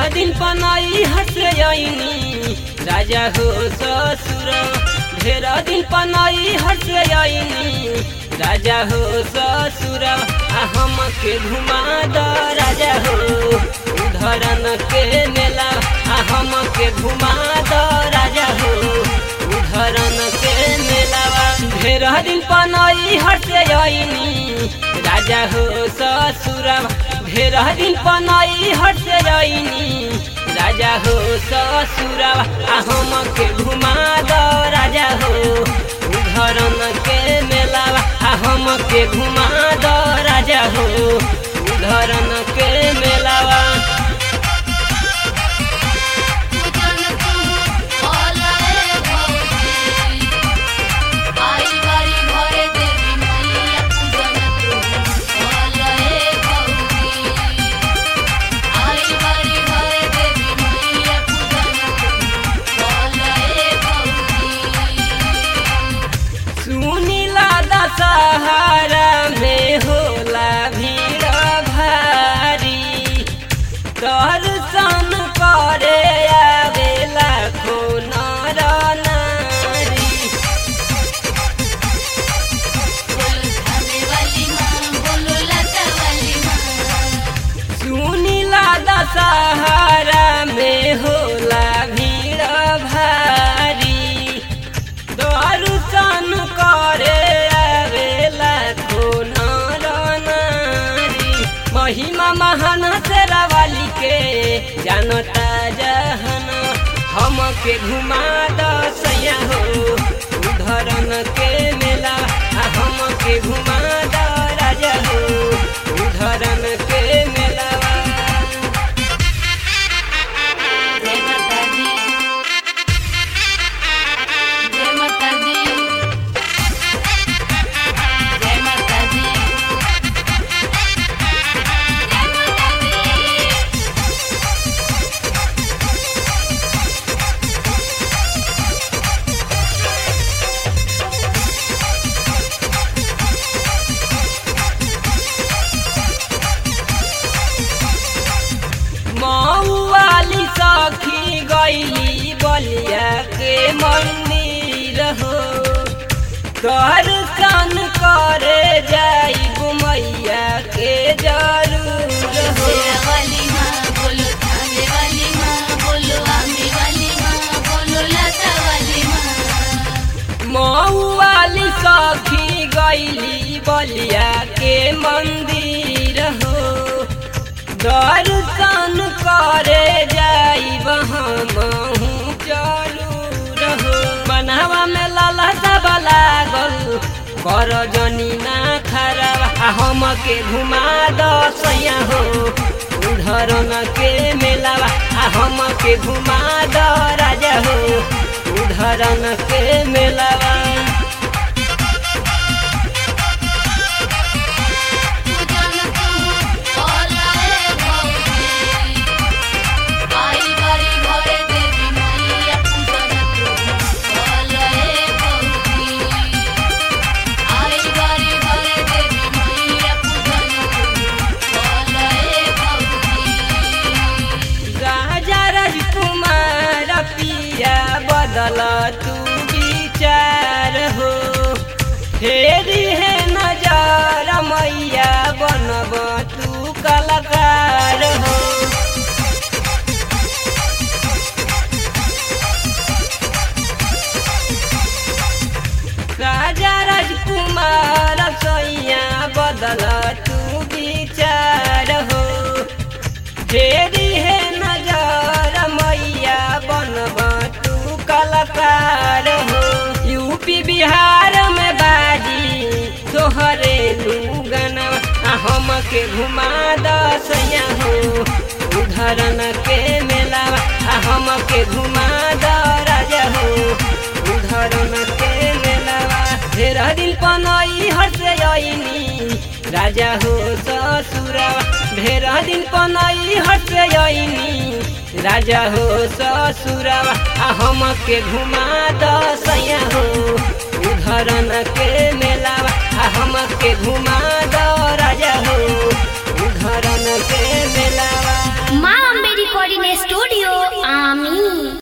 दिन पनाई हसे आईनी राजा हो ससुर ढेर दिन पनाई हसे आईनी राजा हो ससुर आ हम के घुमा द राजा हो उधरन के मेला आ हम के घुमा द राजा हो उधरन के मेलावा ढेर दिन पनाई हसे आईनी राजा हो ससुर ढेर दिन पनाई हसे आईनी राजा हो ससुरवा आ हम के घुमा द राजा हो उधरन के मेलावा आ हम के घुमा द राजा हो उधरन के मेलावा पूजन तू बोलाए भौजी आई बारी घरे देवी मैया पूजन तू बोलाए भौजी आई बारी घरे देवी मैया पूजन तू बोलाए भौजी सुनीला दशहरा में होला भीड़ भारी दर्शन करे आवेला खो नर नारी बोलो थाने वाली माँ बोलो लता वाली माँ सुनीला दशहरा में होला भीड़ भारी दर्शन करे आवेला खो नर नारी महिमा महान शेरावाली के जानता जहन हम के घुमा दसैया हो उधरन के मेला आ हम के घुमा द राजा हो उधरन के मेलावा जय माता दी जय माता दी जय माता दी जय माता दी मऊ वाली सखी गईली बलिया के मंदिर हो दर्शन करे जाई मैया के जरूर हो शेरा वाली माँ बोलो थाने वाली माँ बोलो आमे वाली माँ बोलो लता वाली माँ मऊ वाली सखी गईली बलिया के मंदिर हो दर्शन करे जाई महू जरूर हो बनावा में लाला सब लागल कर जनी ना खराब आ हम के घुमा दसैया हो उधरन के मेलावा आ हम के घुमा द राजा हो उधरन के मेलावा पूजन तू बोलाए भौजी आई बारी घरे देवी मैया पूजन तू बोलाए भौजी आई बारी घरे देवी मैया पूजन तू बोलाए भौजी राजा राजकुमार पिया बदल तू विचार हो फेरी है नजर मैया बनब तू कलाकार हो राजा राजकुमार सैया बदल तू विचार हो फेरी है नजर मैया बनब तू कलाकार हो यूपी बिहार में बाजी तोहरे लूगन हम के घुमा दसैया हो उधरन के मेला हम के घुमा द राजा हो उधरन के मेलावा ढेर दिन पनई हर्ष आईनी राजा हो ससुरवा ढेर दिन पनई हर्ष आईनी राजा हो ससुरवा आ हम के घुमा दसैया हो उधरन के मेलावा आ हम के घुमा